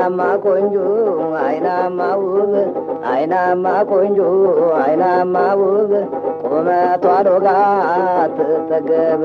አይናማ ቆንጆ አይናማ ውብ አይናማ ቆንጆ አይናማ ውብ ቁመቷ ሎጋ ትጠገብ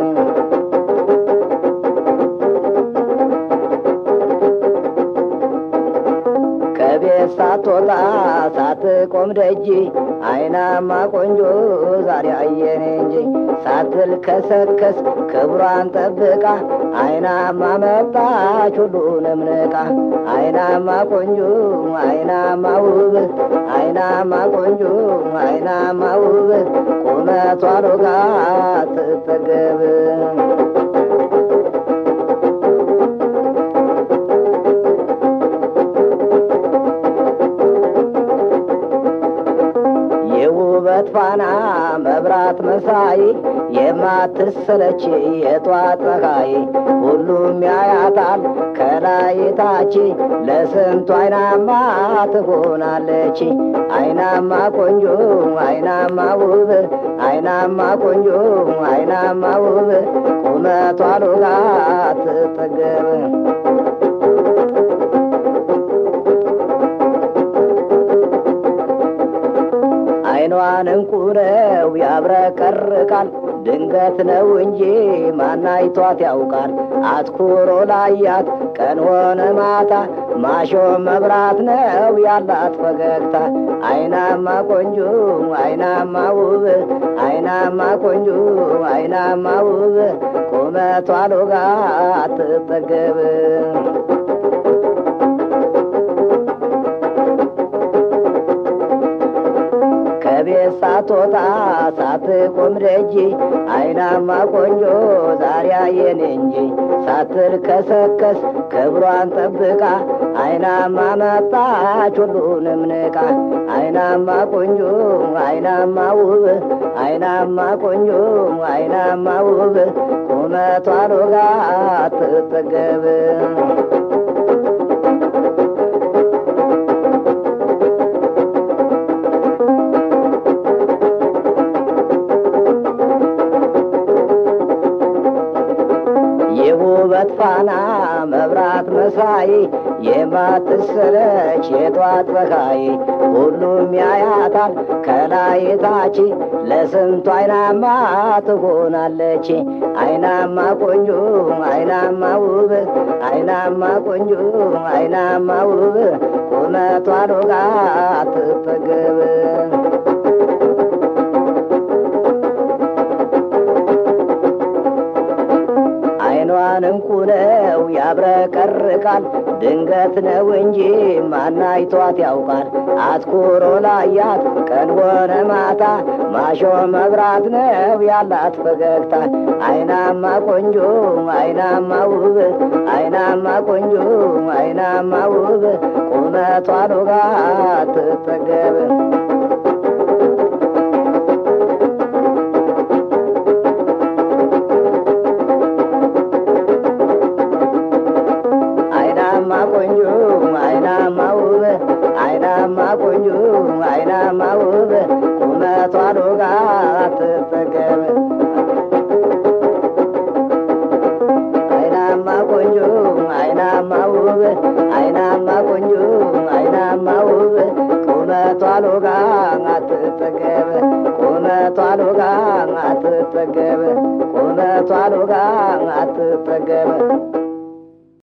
ከቤት ሳትወጣ ሳትቆም ደጅ አይናማ ቆንጆ ዛሬ አየን እንጂ ሳትል ከሰከስ ክብሯን ጠብቃ አይናማ መጣች ሁሉንም ንቃ አይናማ ቆንጆ አይናማ ውብ አይናማ ቆንጆ አይናማ ውብ ቁመቷ ሎጋ ትጠገብ የውበት ፋና መብራት መሳይ የማትሰለች የጧት ፀሐይ ሁሉም ያያታል ከላይ ታች ለስንቱ አይናማ ትሆናለች አይናማ ቆንጆ አይናማ ውብ አይናማ ቆንጆ አይናማ ውብ ቁመቷ ሎጋ ትጠገብ አይኗን እንቁ ነው ያብረቀርቃል ድንገት ነው እንጂ ማናይቷት ያውቃል አትኩሮ ላያት ቀን ሆነ ማታ ማሾ መብራት ነው ያላት ፈገግታ አይናማ ቆንጆ አይናማ ውብ አይናማ ቆንጆ አይናማ ውብ ቁመቷ ሎጋ ትጠገብ ከቤት ሳትወጣ ሳትቆም ደጅ አይናማ ቆንጆ ዛሬ አየን እንጂ ሳትል ከሰከስ ክብሯን ጠብቃ አይናማ መጣች ሁሉንም ንቃ አይናማ ቆንጆ አይናማ ውብ አይናማ ቆንጆ አይናማ ውብ ቁመቷ ሎጋ ትጠገብ የውበት ፋና መብራት መሳይ የማትሰለች የጧት ፀሐይ ሁሉም ያያታል ከላይ ታች ለስንቱ አይናማ ትሆናለች አይናማ ቆንጆ አይናማ ውብ አይናማ ቆንጆ አይናማ ውብ ቁመቷ ሎጋ ትጠገብ አይኗን እንቁ ነው ያብረቀርቃል ድንገት ነው እንጂ ማናይቷት ያውቃል አትኩሮ ላያት ቀን ሆነ ማታ ማሾ መብራት ነው ያላት ፈገግታ አይናማ ቆንጆ አይናማ ውብ አይናማ ቆንጆ አይናማ ውብ ቁመቷ ሎጋ ትጠገብ አይናማ ቆንጆ አይናማ ውብ አይናማ ቆንጆ አይናማ ውብ ቁመቷ ሎጋ ትጠገብ አይናማ ቆንጆ አይናማ ውብ አይናማ ቆንጆ አይናማ ውብ ቁመቷ ሎጋ አትጠገብ ቁመቷ ሎጋ አትጠገብ ቁመቷ ሎጋ አትጠገብ